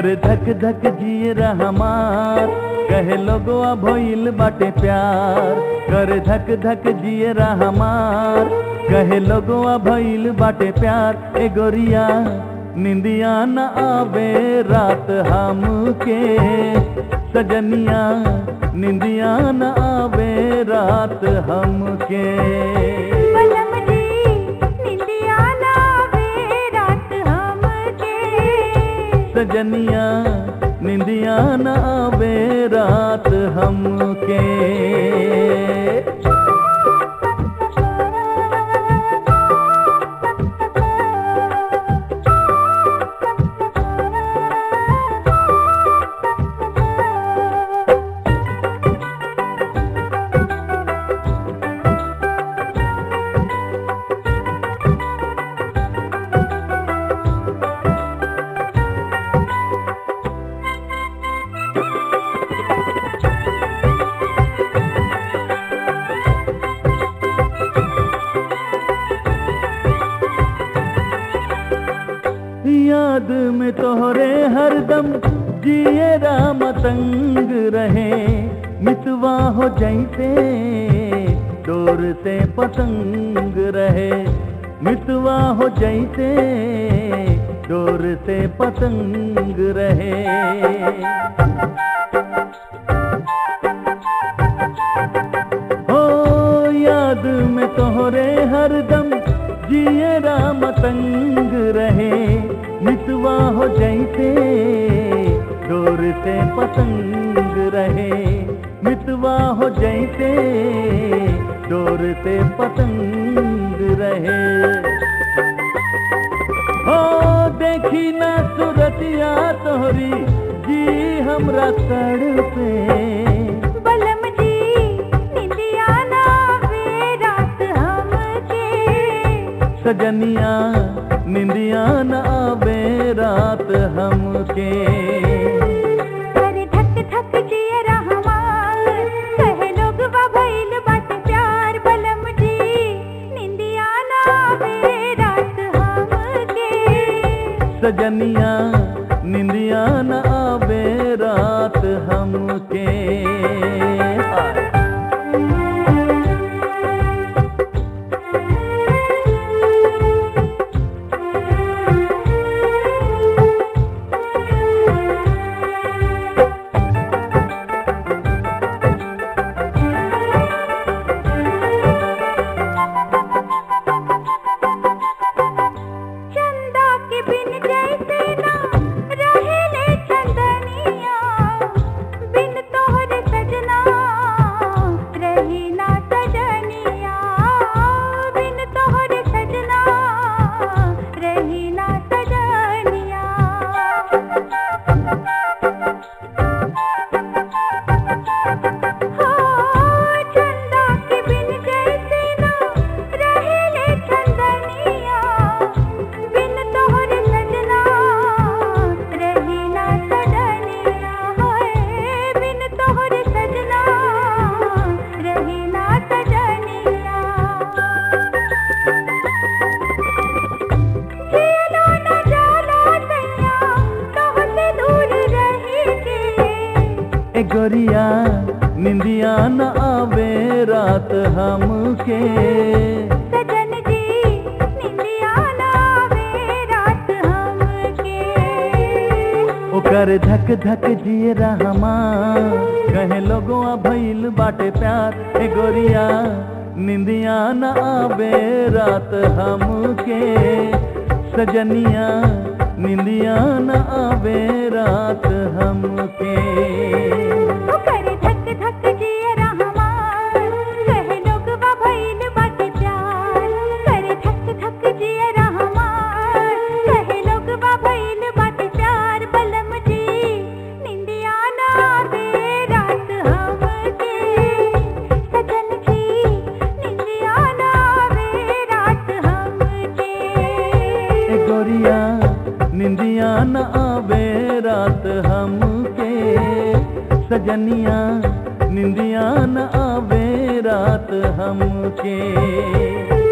कर धक धक जिए हमार कहे लोगो भइल बाटे प्यार कर धक धक जिए हमार कहे लोगो भइल बाटे प्यार ए गोरिया निंदिया न आवे रात हमके सजनिया निंदिया न आवे रात हमके बलम जी निंदिया लावे रात हमके सजनिया निंदिया न आवे रात हमके याद में तोहरे हरदम जिए राम तंग रहे मितवा हो जैसे डोर से पतंग रहे मितवा हो जैसे डोर से पतंग रहे हो याद में तोहरे हरदम जिए राम तंग रहे मितवा हो जैसे डोर से पतंग रहे मितवा हो जैसे डोर से पतंग रहे हो देखी ना सूरतिया तोहरी जी हमरा तड़पे बलम जी निंदिया लावे रात हमके सजनिया निंदिया न आवे रात हमके कर धक धक जिए रहमान कहे लोग भइल बाटे प्यार बलम जी निंदिया लावे रात हमके सजनिया निंदिया न आवे रात हमके हाय। चंदा के बिन जैसे ना रहेले चंदनिया बिन तोहरे सजना रही ना सजनिया बिन तोहरे सजना रही ना सजनिया हो चंदा के बिन जैसे ना रहेले चंदनिया बिन तोहरे सजना रही ना सजनिया होए बिन तोहरे सजना रही ना सजनिया जियलो न जाला सैया तोहसे दूर रही के ए गोरिया निंदिया न आवे रात हमके सजन जी निंदिया लावे रात हमके ओकर धक धक जिए रहमा कहे लोगो भइल बाटे प्यार ए गोरिया निंदिया न आवे रात हमके सजनिया निंदिया न आवे रात हमके ओ करे धक धक जिए रहमान कहे लोग भइल बाटे प्यार करे धक धक जिए रहमान कहे लोग भइल बाटे प्यार बलम जी निंदिया ना दे रात हमके सजन जी निंदिया ना दे रात हमके ए गोरिया निंदिया न आवे रात हमके सजनिया निंदिया न आवे रात हमके